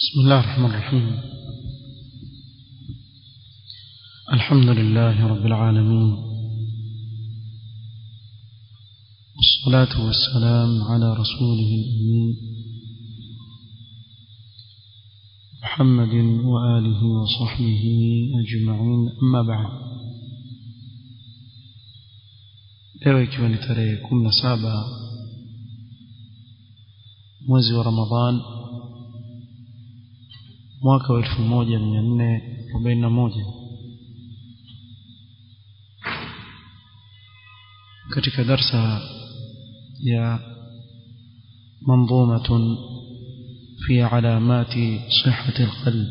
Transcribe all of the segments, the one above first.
بسم الله الرحمن الرحيم الحمد لله رب العالمين والصلاة والسلام على رسوله الأمين محمد وآله وصحبه أجمعين أما بعد leo ikiwa ni tarehe kumi na saba mwezi wa ramadhan mwaka wa elfu moja mia nne arobaini na moja katika darsa ya منظومة في علامات صحة القلب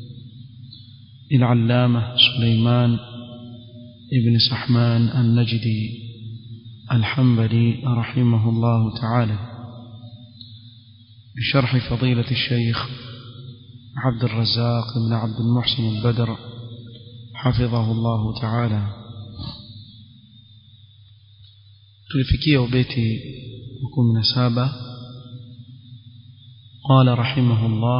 للعلامة سليمان ابن سحمان النجدي الحنبلي رحمه الله تعالى بشرح فضيلة الشيخ عبد الرزاق بن عبد المحسن البدر حفظه الله تعالى tulifikia ubeti wa kumi na saba قال رحمه الله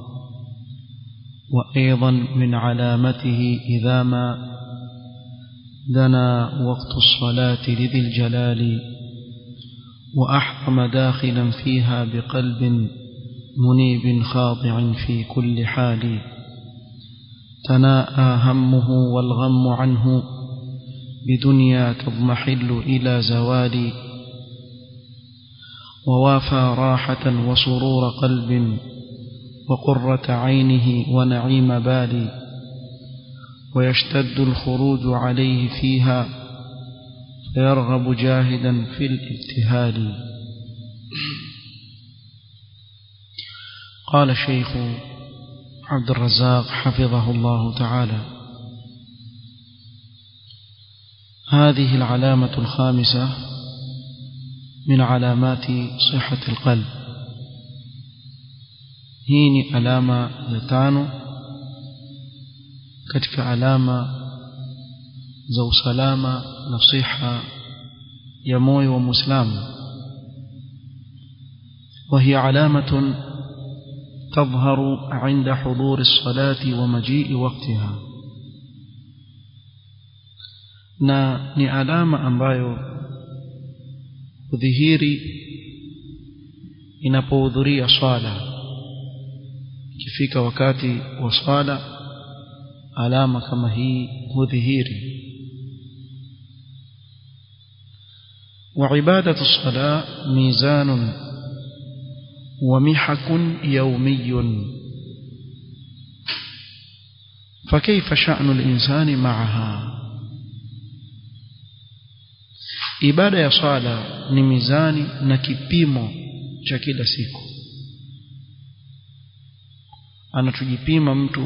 وأيضا من علامته إذا ما دنا وقت الصلاة لذي الجلال وأحرم داخلا فيها بقلب منيب خاضع في كل حال تناءى همه والغم عنه بدنيا تضمحل إلى زوال ووافى راحة وسرور قلب وقرة عينه ونعيم بال ويشتد الخروج عليه فيها فيرغب جاهدا في الابتهال قال الشيخ عبد الرزاق حفظه الله تعالى هذه العلامة الخامسة من علامات صحة القلب هيني علامة يتانو كتك علامة زو سلامة نصيحة يموي ومسلم وهي علامة تظهر عند حضور الصلاة ومجيء وقتها na ni alama ambayo hudhihiri inapohudhuria swala ikifika wakati wa swala alama kama hii hudhihiri وعبادة الصلاة ميزان ومحك يومي فكيف شأن الإنسان معها ibada ya swala ni mizani na kipimo cha kila siku anatujipima mtu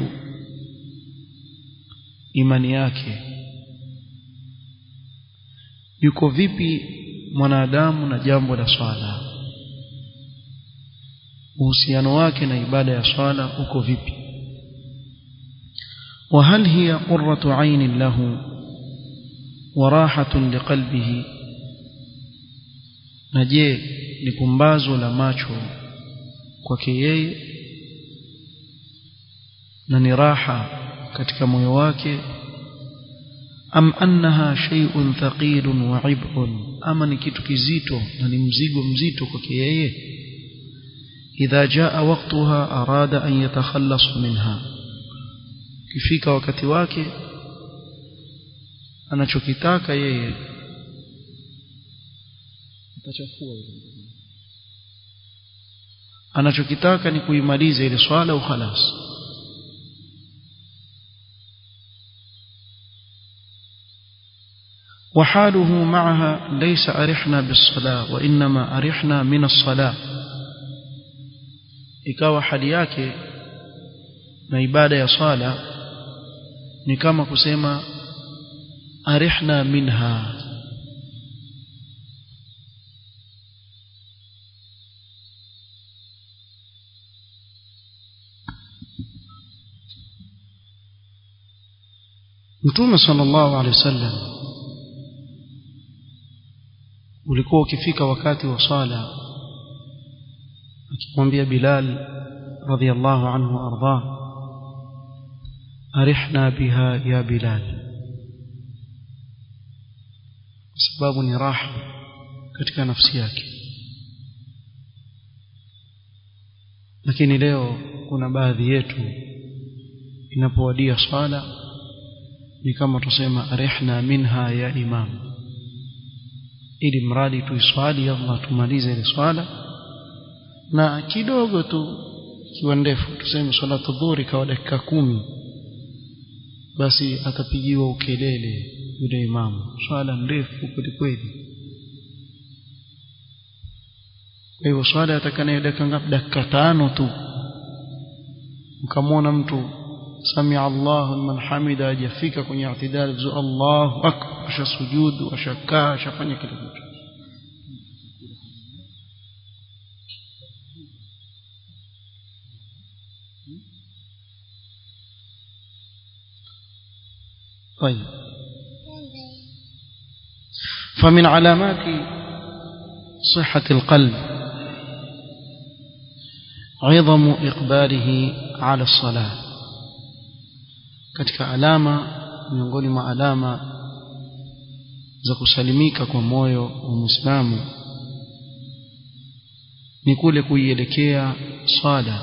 imani yake yuko vipi mwanadamu na jambo la swala uhusiano wake na ibada ya swala uko vipi وهل هي قرة عين له وراحة لقلبه na je ni pumbazo la macho kwake yeye na ni raha katika moyo wake am annaha shay'un thaqilun wa ib'un ama ni kitu kizito na ni mzigo mzito kwake yeye idha jaa waqtaha arada an yatakhallas minha kifika wakati wake anachokitaka yeye atachafua anachokitaka ni kuimaliza ile swala au khalas وحاله معها ليس أرحنا بالصلاة وإنما أرحنا من الصلاة ikawa hali yake na ibada ya swala ni kama kusema arihna minha Mtume sallallahu alaihi wasallam ulikuwa ukifika wakati wa swala akimwambia Bilal رضي الله عنه وأرضاه أرحنا بها يا بلال sababu ni raha katika nafsi yake lakini leo kuna baadhi yetu inapowadia swala ni kama tusema arihna minha ya imam ili mradi tuiswali Allah tumalize ile swala na kidogo tu ikiwa ndefu tuseme salatu dhuhuri kawa dakika kumi basi atapigiwa ukelele yule imamu swala ndefu kweli kweli kwa hivyo swala atakanayo dakika ngapi dakika tano tu mkamwona mtu samia Allahu liman hamida hajafika kwenye i'tidal vizuri Allahu akbar ashasujudu ashakaa ashafanya kila kitu طيب فمن علامات صحة القلب عظم إقباله على الصلاة katika alama miongoni mwa alama za kusalimika kwa moyo wa Muislamu ni kule kuielekea swala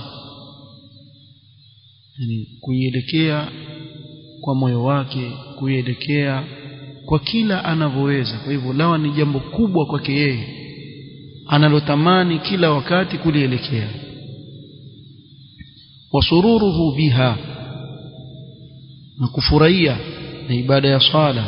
yani kuielekea kwa moyo wake kuielekea kwa kila anavyoweza kwa hivyo lawa ni jambo kubwa kwake yeye analotamani kila wakati kulielekea wasururuhu biha na kufurahia na ibada ya swala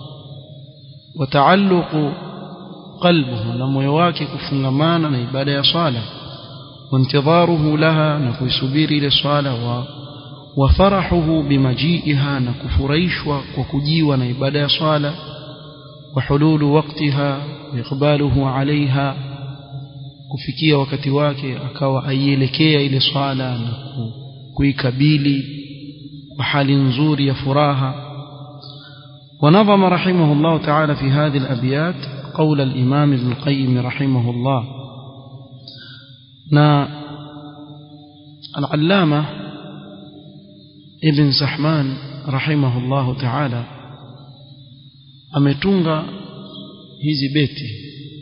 wataalluqu qalbuhu na moyo wake kufungamana na ibada ya swala wantidharuhu laha na kuisubiri ile swala wa wafarahuhu bimajiiha na kufurahishwa kwa kujiwa na ibada ya swala wahululu waqtiha iqbaluhu alaiha kufikia wakati wake akawa aielekea ile swala na kuikabili kwa hali nzuri ya furaha ونظم رحمه الله تعالى في هذه الأبيات قول الإمام ابن القيم رحمه الله نا العلامة ابن سحمان رحمه الله تعالى ametunga hizi beti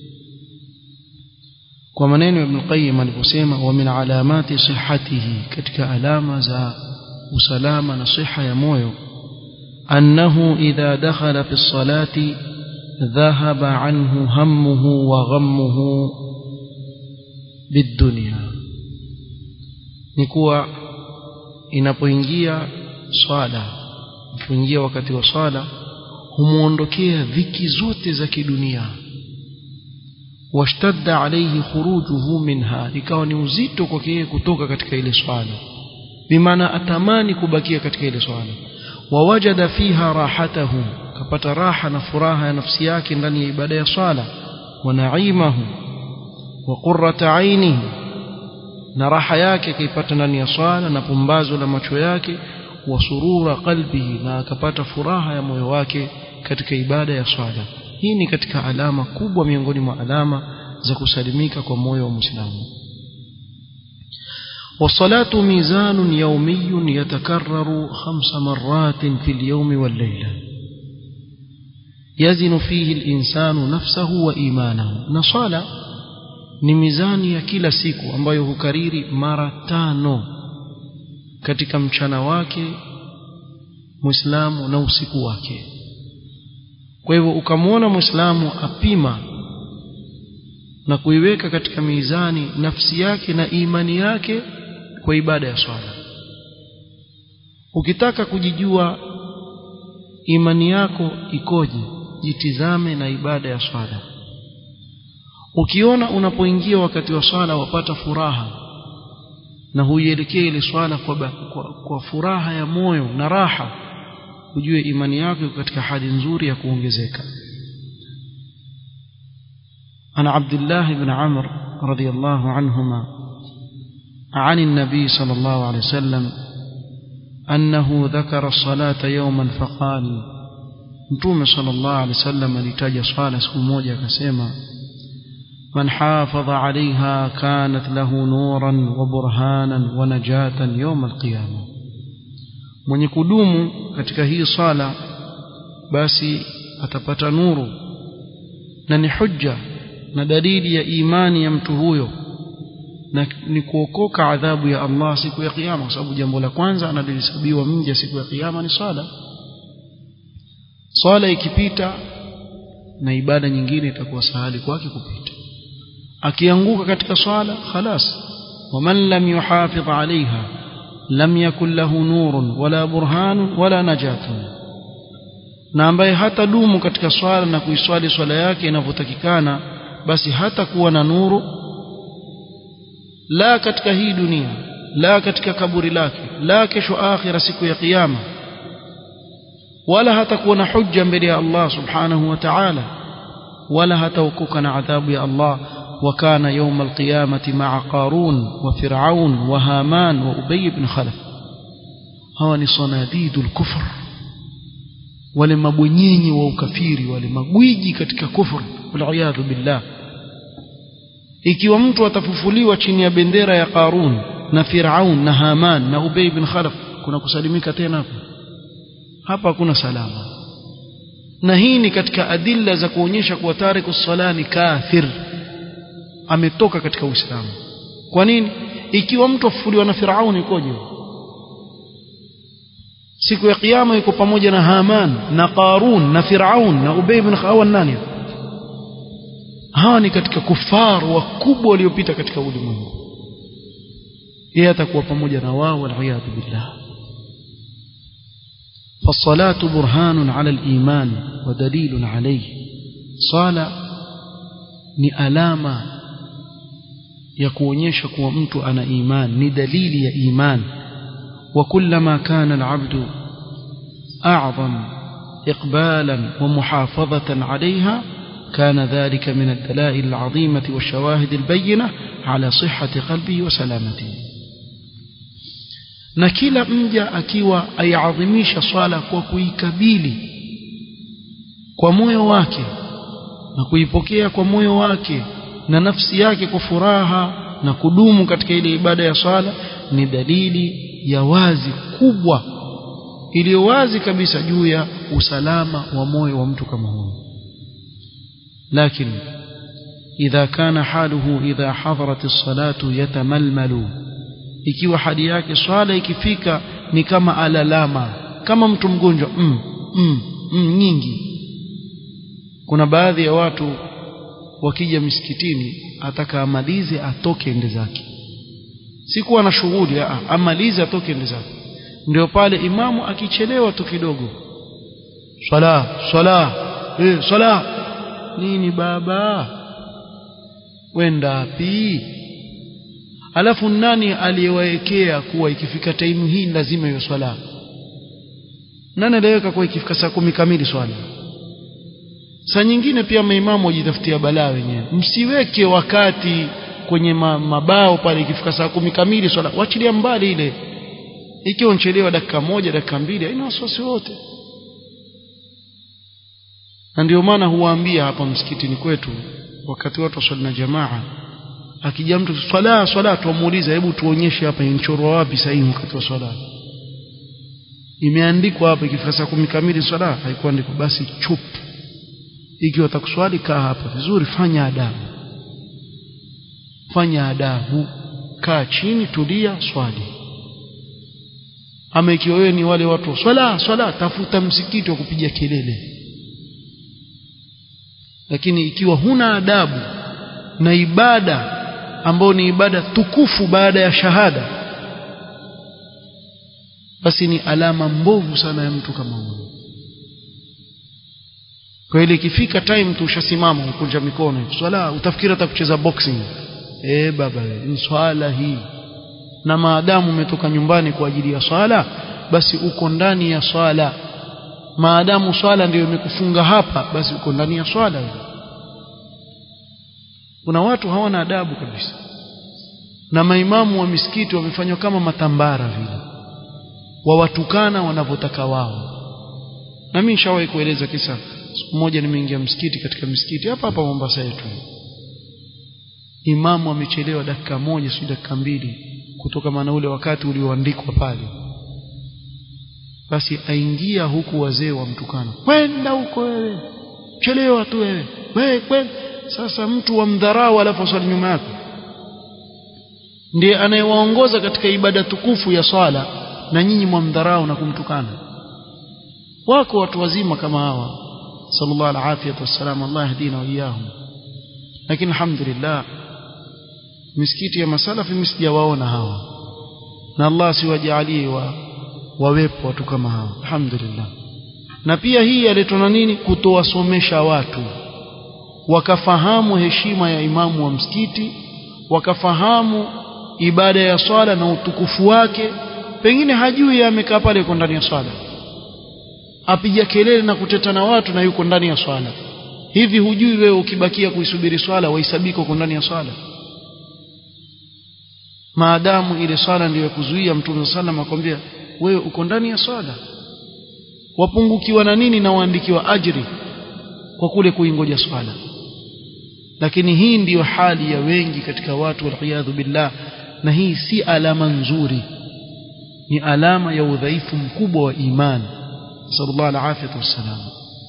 kwa maneno ibn Qayyim aliposema wa min alamati sihhatihi katika alama za usalama na siha ya moyo annahu idha dakhala fi salati dhahaba anhu hammuhu wa ghammuhu bidunya ni kuwa inapoingia swala inapoingia wakati wa swala humuondokea dhiki zote za kidunia washtadda alayhi khurujuhu minha ikawa ni uzito kwake yeye kutoka katika ile swala bimaana atamani kubakia katika ile swala wawajada fiha rahatahu kapata raha na furaha ya nafsi yake ndani ya ibada ya swala wa naimahu wa qurrata ainihi na raha yake akaipata ndani ya swala na pumbazo la macho yake wa surura qalbihi na akapata furaha ya moyo wake katika ibada ya swala hii ni katika alama kubwa miongoni mwa alama za kusalimika kwa moyo wa Muislamu والصلاة ميزان يومي يتكرر خمس مرات في اليوم والليلة يزن فيه الإنسان نفسه وإيمانه نصالة ni mizani ya kila siku ambayo hukariri mara tano katika mchana wake muislamu na usiku wake kwa hivyo ukamwona muislamu apima na kuiweka katika mizani nafsi yake na imani yake kwa ibada ya swala ukitaka kujijua imani yako ikoje jitizame na ibada ya swala ukiona unapoingia wakati wa swala wapata furaha na huielekea ile swala kwa, kwa, kwa furaha ya moyo na raha ujue imani yako iko katika hali nzuri ya kuongezeka ana Abdullah ibn Amr radiyallahu anhuma عن النبي صلى الله عليه وسلم أنه ذكر الصلاة يوما فقال متوم صلى الله عليه وسلم لتاج صلاة سكو موجة كسيما من حافظ عليها كانت له نورا وبرهانا ونجاة يوم القيامة من يقدوم katika hii sala basi atapata nuru na ni hujja na dalili ya imani ya mtu huyo na ni kuokoka adhabu ya Allah siku ya kiyama kwa sababu jambo la kwanza analihesabiwa mja siku ya kiyama ni swala swala ikipita na ibada nyingine itakuwa sahali kwake kupita akianguka katika swala khalas waman lam yuhafidh alaiha lam yakun lahu nurun wala burhanun wala najatun na ambaye hata dumu katika swala na kuiswali swala yake inavyotakikana basi hata kuwa na nuru la katika hii dunia la katika kaburi lake la kesho akhira siku ya kiyama wala hatakuwa na hujja mbele ya Allah subhanahu wa ta'ala wala hataokoka na adhabu ya Allah وكان يوم القيامة مع قارون وفرعون وهامان وأبي بن خلف هو صناديد الكفر wale mabwenyenyi wa ukafiri wale magwiji katika kufur waliyadhu billah ikiwa mtu atafufuliwa chini ya bendera ya Qarun na Firaun na Haman na Ubay bin Khalaf kuna kusalimika tena hapo hapa hakuna salama na hii ni katika adilla za kuonyesha kuwa tariku sala ni kafir ametoka katika Uislamu kwa nini ikiwa mtu afufuliwa na Firaun ikoje siku ya kiyama yuko pamoja na Haman na Qarun na Firaun na Ubay bin Khalaf nani hawa ni katika kufaru wakubwa waliopita katika ulimwengu yeye atakuwa pamoja na wao waliyadhu billah فالصلاة برهان على الإيمان ودليل عليه صلاة ni alama ya kuonyesha kuwa mtu ana iman ni dalili ya iman وكلما كان العبد أعظم إقبالا ومحافظة عليها كان ذلك من الدلائل العظيمة والشواهد البينة على صحة قلبه وسلامته na kila mja akiwa aiadhimisha swala kwa kuikabili kwa moyo wake na kuipokea kwa moyo wake na nafsi yake kwa furaha na kudumu katika ile ibada ya swala ni dalili ya wazi kubwa iliyo wazi kabisa juu ya usalama wa moyo wa mtu kama huyo lakini idha kana haluhu idha hadarat as-salatu yatamalmalu ikiwa hali yake swala ikifika ni kama alalama kama mtu mgonjwa mm, mm, mm, nyingi kuna baadhi ya watu wakija misikitini ataka amalize atoke ende zake sikuwa na shughuli amalize atoke ende zake ndio pale imamu akichelewa tu kidogo swala swala eh swala nini baba wenda wapi alafu nani aliyewaekea kuwa ikifika taimu hii lazima iwe swala nani aliweka kuwa ikifika saa kumi kamili swala saa nyingine pia maimamu wajitafutia balaa wenyewe msiweke wakati kwenye mabao pale ikifika saa kumi kamili swala wachilia mbali ile ikiwa nchelewa dakika moja dakika mbili haina wasiwasi wote na ndio maana huwaambia hapa msikitini kwetu wakati watu waswali na jamaa akija mtu swala swala tuamuuliza hebu tuonyeshe hapa inchorwa wapi sahihi wakati wa swala imeandikwa hapa ikifika saa kumi kamili swala haikuandikwa basi chup ikiwa utakuswali kaa hapa vizuri fanya adabu fanya adabu kaa chini tulia swali ama ikiwa wewe ni wale watu swala swala tafuta msikiti wa kupiga kelele lakini ikiwa huna adabu na ibada ambayo ni ibada tukufu baada ya shahada basi ni alama mbovu sana ya mtu kama huyo kwa ile ikifika time tu ushasimama ukunja mikono swala utafikiri hata kucheza boxing eh baba ni swala hii na maadamu umetoka nyumbani kwa ajili ya swala basi uko ndani ya swala maadamu swala ndio imekufunga hapa basi uko ndani ya swala kuna watu hawana adabu kabisa na maimamu wa misikiti wamefanywa kama matambara vile wawatukana wanavyotaka wao na mimi nishawahi kueleza kisa siku moja nimeingia msikiti katika msikiti hapa hapa Mombasa yetu imamu amechelewa dakika moja si dakika mbili kutoka maana ule wakati ulioandikwa pale basi aingia huku wazee wamtukana kwenda huko wewe chelewa tu wewe wewe kwenda sasa mtu wamdharau alafu aswali nyuma yako ndiye anayewaongoza katika ibada tukufu ya swala na nyinyi mwamdharau na kumtukana wako watu wazima kama hawa sallallahu alaihi wasallam Allah yahdina wa iyahum lakini alhamdulillah misikiti ya masalafi msijawaona hawa na Allah siwajalie wa wawepo watu kama hawa alhamdulillah na pia hii yaletwa na nini kutowasomesha watu wakafahamu heshima ya imamu wa msikiti wakafahamu ibada ya swala na utukufu wake pengine hajui amekaa pale yuko ndani ya swala apiga kelele na kuteta na watu na yuko ndani ya swala hivi hujui wewe ukibakia kuisubiri swala wahesabika uko ndani ya swala maadamu ile swala ndiyo kuzuia mtume sallam akwambia wewe uko ndani ya swala wapungukiwa na nini na waandikiwa ajri kwa kule kuingoja swala lakini hii ndiyo hali ya wengi katika watu waliyadhu billah na hii si alama nzuri ni alama ya udhaifu mkubwa wa imani sallallahu alaihi wasallam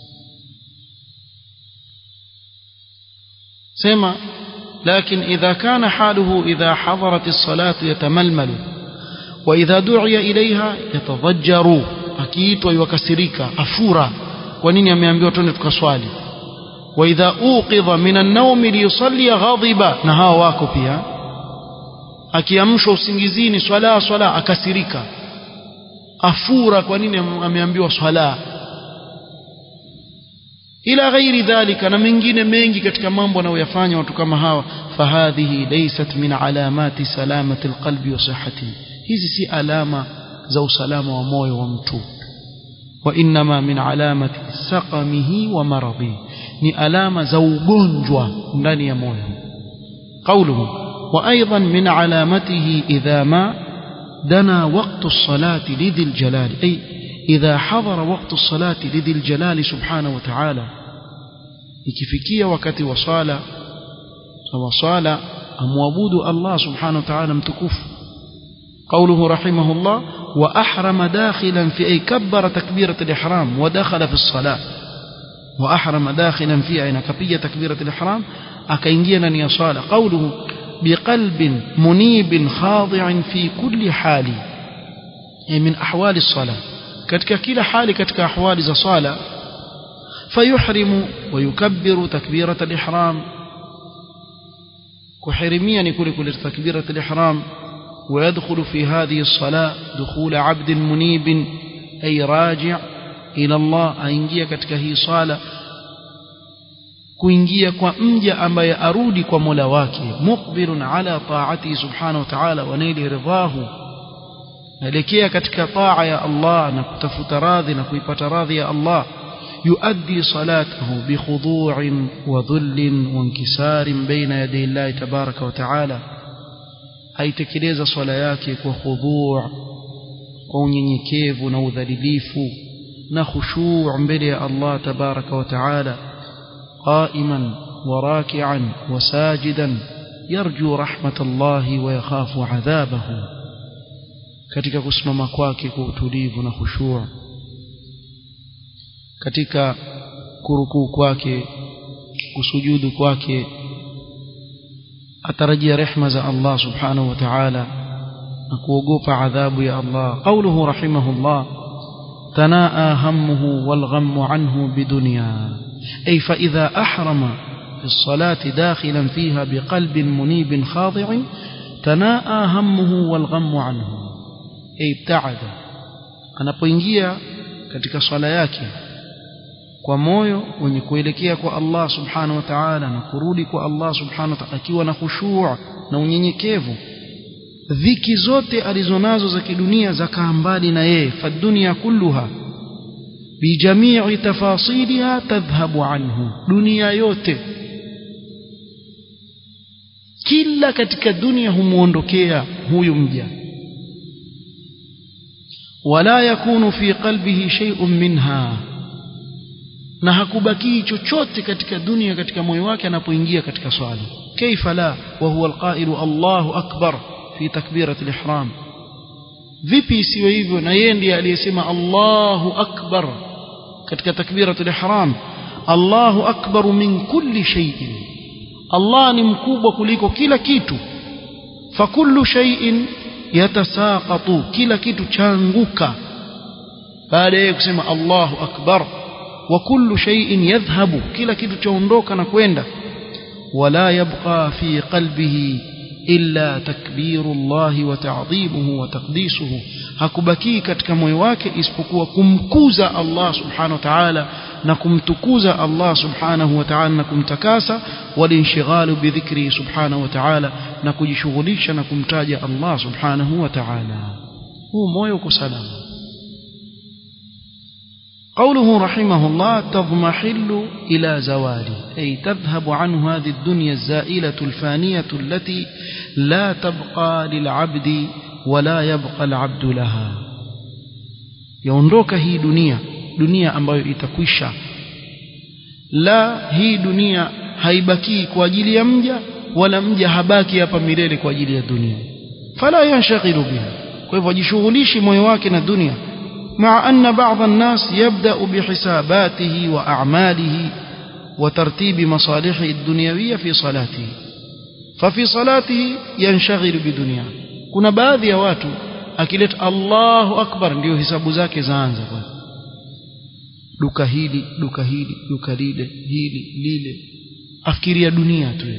sema لكن إذا كان حاله إذا حضرت الصلاة يتململ وإذا دعي إليها يتضجر أكيد ويكسرك أفورا ونين يميامبيو توني تكسوالي وإذا أوقظ من النوم ليصلي غاضبا نها واكو pia akiamshwa usingizini swala swala akasirika afura kwa nini ameambiwa swala ila ghairi dhalika na mengine mengi katika mambo anayoyafanya watu kama hawa fahadhihi laysat min alamati salamati alqalbi wa sihhatihi hizi si alama za usalama wa moyo wa mtu wa inma min alamati saqamihi wa maradhi ni alama za ugonjwa ndani ya moyo qawluhu wa aidan min alamatihi idha ma dana waqtu as-salati lidhil jalali ay idha hadara waqtu as-salati lidhil jalali subhanahu wa ta'ala ikifikia wakati wa swala wa swala amwabudu Allah subhanahu wa ta'ala mtukufu قوله رحمه الله وأحرم داخلا في أي كبر تكبيرة الإحرام ودخل في الصلاة وأحرم داخلا في أين كبية تكبيرة الإحرام أكينجينا يصال قوله بقلب منيب خاضع في كل حال أي من أحوال الصلاة كتك كلا حال كتك أحوال الصلاة فيحرم ويكبر تكبيرة الإحرام كحرميا يكون كل تكبيرة الإحرام ويدخل في هذه الصلاة دخول عبد منيب أي راجع إلى الله أينجيا katika hii sala kuingia kwa mja ambaye arudi kwa Mola wake muqbilun ala taati subhanahu wa ta'ala wa naili ridahu naelekea katika taa ya Allah na kutafuta radhi na kuipata radhi ya Allah يؤدي صلاته بخضوع وذل وانكسار بين يدي الله تبارك وتعالى aitekeleza swala yake kwa khudhu' kwa unyenyekevu na udhalilifu na khushu' mbele ya Allah tabaraka wa taala qa'iman wa raki'an wa sajidan yarju rahmatallahi wa yakhafu adhabahu katika kusimama kwake kwa utulivu na khushu' katika kurukuu kwake kusujudu kwake atarajia rehma za Allah subhanahu wa ta'ala na kuogopa adhabu ya Allah qawluhu rahimahullah tanaa hammuhu wal ghammu anhu bidunya ay fa idha ahrama في الصلاة داخلا فيها بقلب منيب خاضع تناءى همه والغم عنه أي ابتعد anapoingia katika swala yake kwa moyo wenye kuelekea kwa Allah subhanahu wa ta'ala na kurudi kwa Allah subhanahu wa ta'ala akiwa na khushu' na unyenyekevu dhiki zote alizonazo za kidunia zakaa mbali na yeye fadunia kulluha bijamii tafasiliha tadhhabu anhu dunia yote kila katika dunia humuondokea huyu mja wala yakunu fi qalbihi shay'un minha na hakubakii chochote katika dunia katika moyo wake anapoingia katika swala كيف لا وهو القائل الله أكبر في تكبيرة الإحرام vipi isiwe hivyo na yeye ndiye aliyesema Allahu akbar katika takbiratul ihram Allahu akbar min kulli shay'in Allah ni mkubwa kuliko kila kitu fakullu shay'in yatasaqatu kila kitu changuka baada ya kusema Allahu akbar wa kullu shay'in yadhhabu kila kitu chaondoka na kwenda wala yabqa fi qalbihi illa takbiru Allah wa ta'dhimuhu wa taqdisuhu hakubaki katika moyo wake isipokuwa kumkuza Allah subhanahu wa ta'ala na kumtukuza Allah subhanahu wa ta'ala na kumtakasa walinshigalu bidhikri subhanahu wa ta'ala na kujishughulisha na kumtaja Allah subhanahu wa ta'ala huu moyo uko salama قوله رحمه الله تضمحل إلى زواله أي تذهب عنه هذه الدنيا الزائلة الفانية التي لا تبقى للعبد ولا يبقى العبد لها يونdoka hii dunia dunia ambayo itakwisha la hii dunia haibaki kwa ajili ya mja wala mja habaki hapa milele kwa ajili ya dunia fala yanshaghilu biha kwa hivyo ajishughulishi moyo wake na dunia مع أن بعض الناس يبدأ بحساباته وأعماله وترتيب مصالحه الدنيوية في صلاته ففي صلاته ينشغل بدنيا كنا بعض يا watu akileta Allahu akbar ndio hisabu zake zaanza kwanza duka hili duka hili duka lile hili lile afikiria dunia tu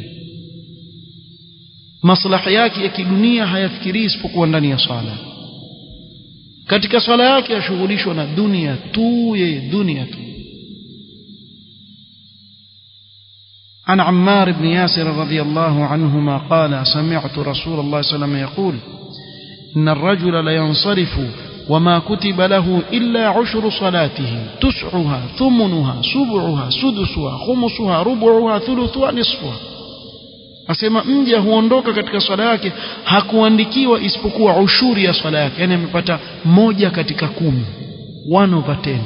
maslahi yake ya kidunia hayafikirii isipokuwa ndani ya swala katika swala yake ashughulishwa na dunia tu yeye dunia tu عن عمار بن ياسر رضي الله عنهما قال سمعت رسول الله صلى الله عليه وسلم يقول إن الرجل لينصرف وما كتب له إلا عشر صلاته تسعها ثمنها سبعها سدسها خمسها ربعها ثلثها نصفها asema mja huondoka katika swala yake hakuandikiwa isipokuwa ushuri ya swala yake yani amepata moja katika kumi one over ten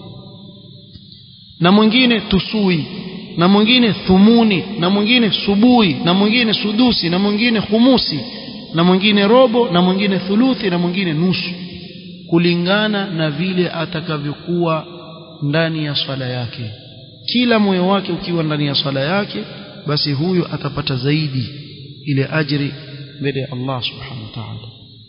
na mwingine tusui na mwingine thumuni na mwingine subui na mwingine sudusi na mwingine khumusi na mwingine robo na mwingine thuluthi na mwingine nusu kulingana na vile atakavyokuwa ndani ya swala yake kila moyo wake ukiwa ndani ya swala yake basi huyo atapata zaidi ile ajri mbele ya Allah subhanahu wa ta'ala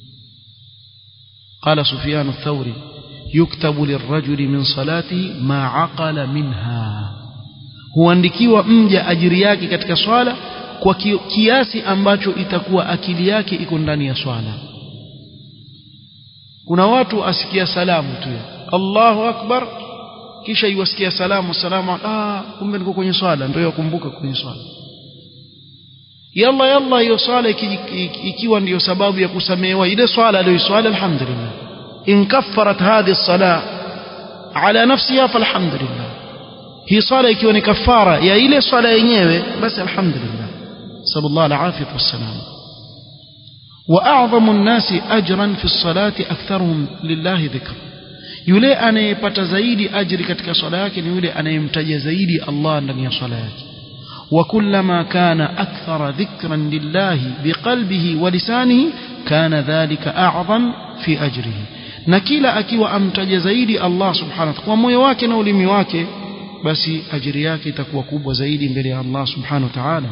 قال سفيان الثوري يكتب للرجل من صلاته ما عقل منها huandikiwa mja ajiri yake katika swala kwa kiasi ambacho itakuwa akili yake iko ndani ya swala kuna watu asikia salamu tu Allahu akbar kisha iwasikia salamu salamu ah kumbe niko kwenye swala ndio yakumbuka kwenye swala yalla yalla hiyo swala ikiwa ndiyo sababu ya kusamehewa ile swala aliyoiswali alhamdulillah in kaffarat hadhihi as-salah ala nafsiha falhamdulillah hii swala ikiwa ni kafara ya ile swala yenyewe basi alhamdulillah sallallahu alaihi wasallam واعظم الناس اجرا في الصلاه اكثرهم لله ذكر yule anayepata zaidi ajri katika swala yake ni yule anayemtaja zaidi Allah ndani ya swala yake وكلما كان أكثر ذكرا لله بقلبه ولسانه كان ذلك أعظم في أجره na kila akiwa amtaja zaidi Allah subhanahu kwa moyo wake na ulimi wake basi ajiri yake itakuwa kubwa zaidi mbele ya Allah subhanahu wa ta'ala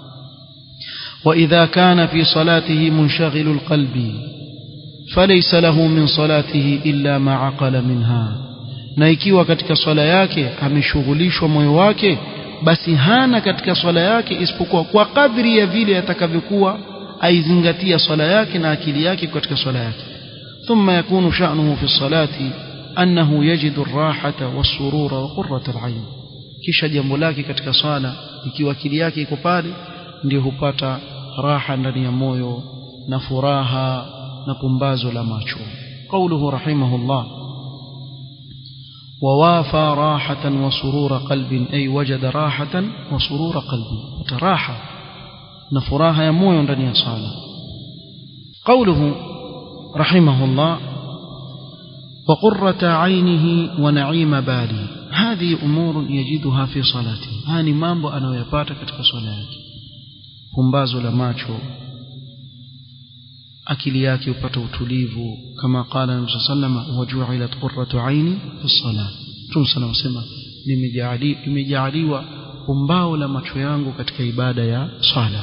وإذا كان في صلاته منشغل القلب فليس له من صلاته إلا ما عقل منها na ikiwa katika swala yake ameshughulishwa moyo wake basi hana katika swala yake isipokuwa kwa kadri ya vile atakavyokuwa aizingatia swala yake na akili yake katika swala yake ثم يكون شأنه في الصلاة أنه يجد الراحة والسرور وقرة العين kisha jambo lake katika swala ikiwa akili yake iko pale ndio hupata raha ndani ya moyo na furaha na pumbazo la macho قوله رحمه الله ووافى راحة وسرور قلب أي وجد راحة وسرور قلب وتراحة نفراها يموي ndani صالة قوله رحمه الله وقرة عينه ونعيم باله هذه أمور يجدها في صلاته هاني مambo anayoyapata katika swala yake pumbazo la macho akili yake upata utulivu kama qala nabii sallama waju'ilat qurratu aini fi salat Mtume sana wasema nimejaaliwa pumbao la macho yangu katika ibada ya sala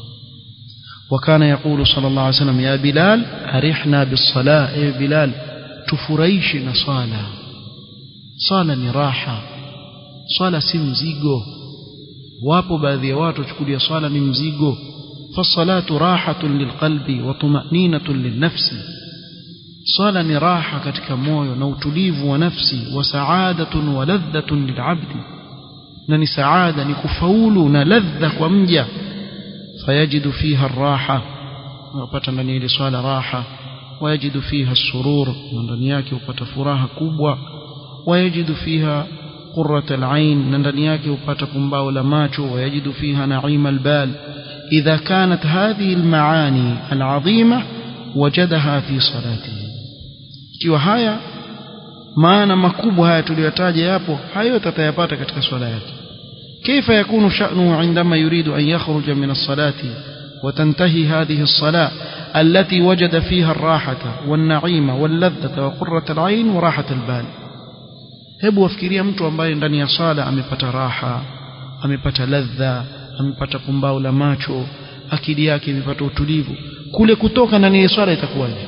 وكان يقول صلى الله عليه وسلم يا بلال أرحنا بالصلاة يا بلال تفريشنا صلاة صلاة نراحة صلاة سمزيغو wapo baadhi ya watu wachukulia swala ni mzigo fasalatu rahatun lilqalbi wa tumaninatun linnafsi swala ni raha katika moyo na utulivu wa nafsi wa saadatun wa ladhatun lilabdi na ni saada ni kufaulu na ladha kwa mja fayajidu fiha raha unapata ndani ya ile swala raha wayajidu fiha surur na ndani yake upata furaha kubwa wayajidu fiha قرة العين نندنياك وبات كمباو لماتشو ويجد فيها نعيم البال إذا كانت هذه المعاني العظيمة وجدها في صلاته ikiwa haya maana makubwa haya tuliyotaja yapo hayo tatayapata katika swala yake كيف يكون شأنه عندما يريد أن يخرج من الصلاة وتنتهي هذه الصلاة التي وجد فيها الراحة والنعيم واللذة وقرة العين وراحة البال hebu wafikiria mtu ambaye ndani ya sala amepata raha amepata ladha amepata pumbao la macho akili yake imepata utulivu kule kutoka ndani ya swala itakuwaje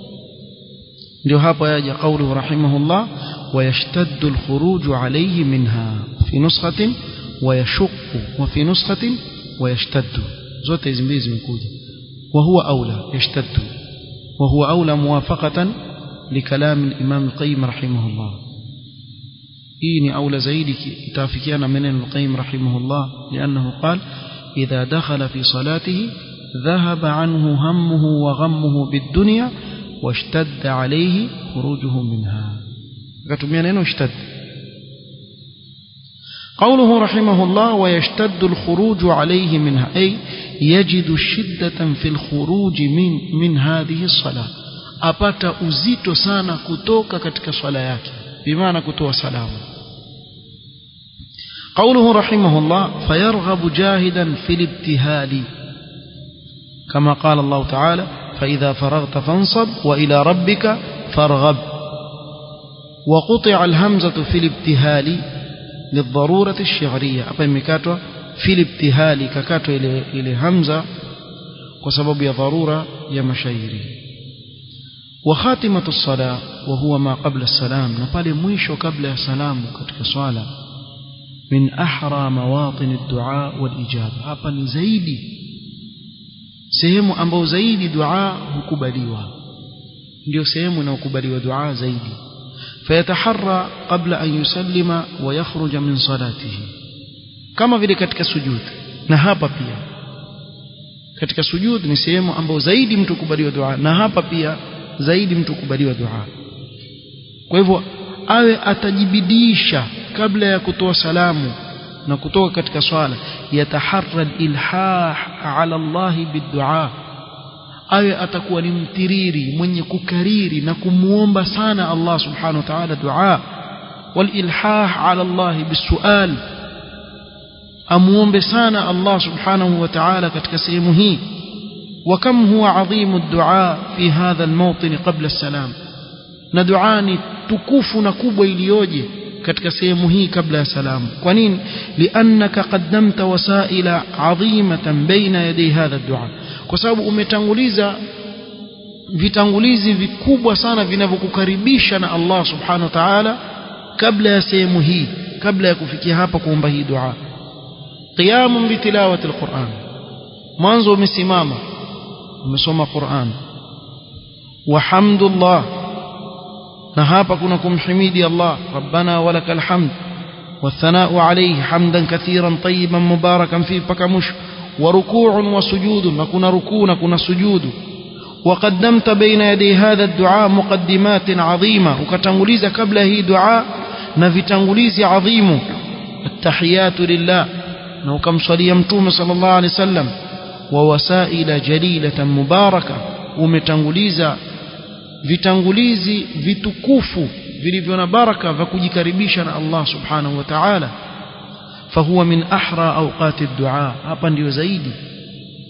ndio hapa yaja kaulu rahimahullah wayashtaddu alkhuruju alayhi minha fi nuskhatin wayashuqqu wa fi nuskhatin wayashtaddu zote hizi mbili zimekuja wa huwa aula yashtaddu wa huwa aula muwafaqatan لكلام الإمام القيم رحمه الله hii ni aula zaidi itafikiana maneno al-Qayyim rahimahullah لأنه قال إذا دخل في صلاته ذهب عنه همه وغمه بالدنيا واشتد عليه خروجه منها akatumia neno اشتد قوله رحمه الله ويشتد الخروج عليه منها أي يجد شدة في الخروج من من هذه الصلاة apata uzito sana kutoka katika swala yake بمعنى كتوى سلام قوله رحمه الله فيرغب جاهدا في الابتهال كما قال الله تعالى فإذا فرغت فانصب وإلى ربك فارغب وقطع الهمزة في الابتهال للضرورة الشعرية أبا مكاتوا في الابتهال ككاتوا إلى, إلى همزة وسبب يا ضرورة يا مشايري وخاتمة الصلاة وهو ما قبل السلام نقال ميشو قبل السلام كتك صلاة من أحرى مواطن الدعاء والإجابة hapa ni zaidi sehemu ambayo zaidi dua hukubaliwa ndio sehemu inayokubaliwa dua zaidi fayataharra qabla an yusallima wa yakhruja min salatihi kama vile katika sujud na hapa pia katika sujud ni sehemu ambayo zaidi mtu kubaliwa dua na hapa pia zaidi mtu kubaliwa dua kwa hivyo awe atajibidisha kabla ya kutoa salamu na kutoka katika swala yataharra ilhah ala Allah bidua awe atakuwa ni mtiriri mwenye kukariri na kumuomba sana Allah subhanahu wa ta'ala dua walilhah ala Allah bisual amuombe sana Allah subhanahu wa ta'ala katika sehemu hii وكم هو عظيم الدعاء في هذا الموطن قبل السلام ندعاني تكوف نكوب إليوجي katika sehemu hii kabla ya salamu kwa nini liannaka qaddamta wasaila adhimatan baina yaday hadha dua kwa sababu umetanguliza vitangulizi vikubwa sana vinavyokukaribisha na Allah subhanahu wa ta'ala kabla ya sehemu hii kabla ya kufikia hapa kuomba hii dua qiyamun bitilawati alquran mwanzo umesimama umesoma Qur'an wa hamdullah na hapa kuna kumhimidi Allah rabbana walakal hamd والثناء عليه حمدا كثيرا طيبا مباركا فيه بكمش وركوع وسجود نكون ركوع نكون سجود وقدمت بين يدي هذا الدعاء مقدمات عظيمة وكتنغليز قبل هي دعاء نفتنغليز عظيم التحيات لله نوكم صلي يمتوم صلى الله عليه وسلم ووسائل جليلة مباركة umetanguliza vitangulizi vitukufu vilivyo na baraka vya kujikaribisha na Allah subhanahu wa ta'ala fahuwa min ahra awqati ad-du'a hapa ndio zaidi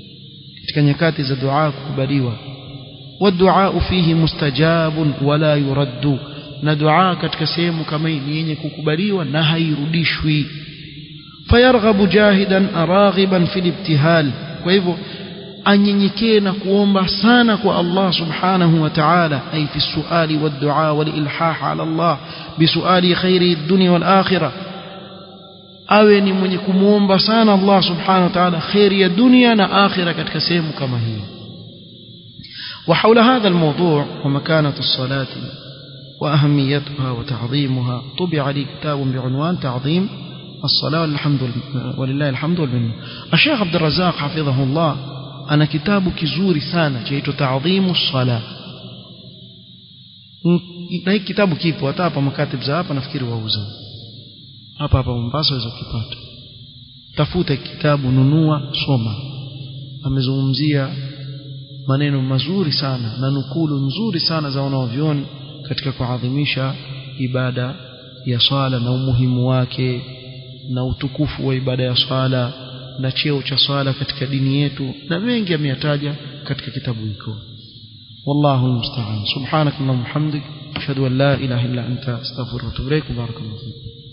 katika nyakati za dua kukubaliwa والدعاء فيه مستجاب ولا يرد na dua katika sehemu kama hii ni yenye kukubaliwa na hairudishwi fayarghabu jahidan araghiban fil ibtihal kwa hivyo anyenyekee na kuomba sana kwa Allah subhanahu wa ta'ala ay fi suali wad du'a wal ilhah ala Allah bisuali khairi dunya wal akhirah awe ni mwenye kumuomba sana Allah subhanahu wa ta'ala khairi ya dunia na akhirah katika sehemu kama hii وحول هذا الموضوع ومكانة الصلاة وأهميتها وتعظيمها طبع لي كتاب بعنوان تعظيم الصلاة والحمد ولله الحمد والمنة الشيخ عبد الرزاق حفظه الله أنا كتاب كزوري ثانا جيت تعظيم الصلاة na hiki kitabu kipo hata hapa makatib za hapa nafikiri wauza hapa hapa Mombasa waweza kukipata tafuta kitabu nunua soma amezungumzia maneno mazuri sana na nukulu nzuri sana za wanaovyoni katika kuadhimisha ibada ya swala na umuhimu wake na utukufu wa ibada ya swala na cheo cha swala katika dini yetu na mengi ameyataja katika kitabu hiko والله المستعان سبحانك اللهم وبحمدك اشهد ان لا اله الا انت استغفرك واتوب اليك وبارك الله فيك